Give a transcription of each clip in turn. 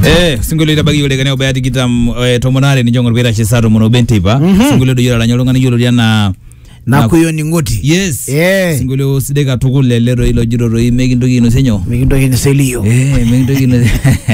Eh, singolio itabagiyo lekane obaya tikitam eh, tomonare ni jongor bera chisaro mono bentipa Mhm. singolio do yola nyolonga ni yolo na na kuyoni ngoti yes Eh. singolio sideka tukul lelero ilo jiro roi mekintoki ino senyo mikintoki niselio eh mekintoki ino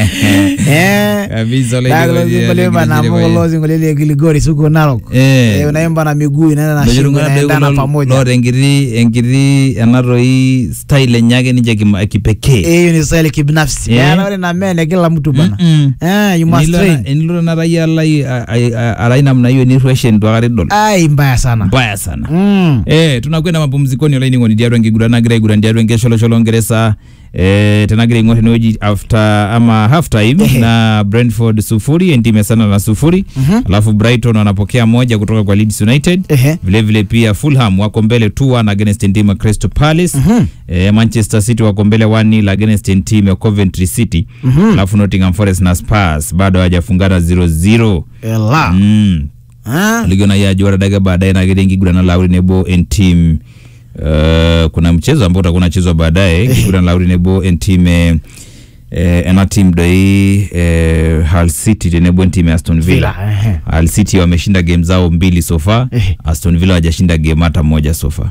Eh. kabisa ole Daglo zingolio bana molo zingolio ile Giligori suko Narok eh Eh, unaimba na miguu inaenda na shingo inaendana pamoja lord enkiti enkiti ena toi style enye ake ninche kima- kipekee Eh, hiyo ni style kibinafsi Eh. Bana ore na mene kila mtu bana Mm-mm. eh you must Enilo train na- enilo na raia alai a- a- a- arai namna hiyo ni freshen tu akare dol ai mbaya sana mbaya sana mm. Eh, tunakwenda mapumzikoni olaining'oni diarwa enkiguran nagira aiguran diarwa enkesholosho ngeresa eh, tenagira aing'or enewueji after ama half time Ehe. na Brentford sufuri entime sana na sufuri Mhm. alafu Brighton wanapokea moja kutoka kwa Leeds United Ehe. vile vile pia Fulham wako mbele 2-1 against team ya Crystal Palace Mhm. eh, Manchester City wako mbele 1-0 against team ya Coventry City Mhm. alafu Nottingham Forest na Spurs bado hawajafungana 0-0 Ela. mm Ah. ligona ya juara daga baadaye na gede ngigurana lauri nebo en team uh, kuna mchezo ambao utakuwa unachezwa baadaye ngigurana lauri nebo en team eh, eh, ena team doi eh, Hull City tenebo en team ya Aston Villa Villa, ehe. Hull City wameshinda game zao mbili so far Ehe. Aston Villa hawajashinda game hata moja so far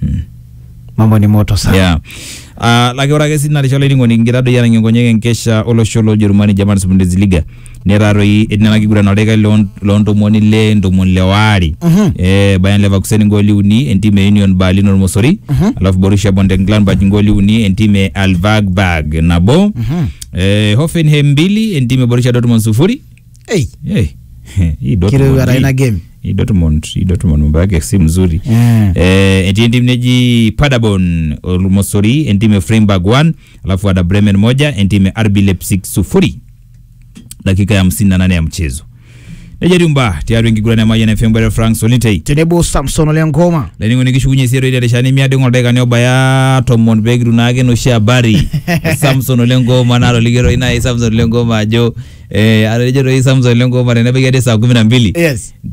mambo ni moto sana yeah uh, lake ore ake sii narisholo inining'oni ngira doi anang'engonyek enkesha olosho lojerumani German Bundesliga netaroi nena kiguran oldaika loo- loontomoni le ntomoni le waare Mhm. eh, Bayer Leverkusen ngoli uni entim e Union Berlin ormosori alafu Borussia Mönchengladbach ngoli uni entim e Alvagberg nabo Mhm. eh, Hoffenheim mbili entim e Borussia Dortmund sufuri Ei, eh, hii kile Dortmund ara hii- ina game hii Dortmund hii Dortmund mambo yake si mzuri Eh. eh, etii entim neji Paderborn ormosori entim e Freiburg 1 alafu Werder Bremen moja entim e RB Leipzig sufuri dakika ya hamsini na nane ya mchezo nejariumba tiaru enkiguran e Mayian FM bwere Frank Solitei tenebo Samson ole ngoma laining'oni kishukunye isiero idarishani miading' oldaikani obaya tomon peekitu naake enoshi habari e Samson ole ngoma naro ligeroi nai Samson ole ngoma ajo eh, atejo toi Samson ole ngoma tenebaiki ade saa kumi na mbili yes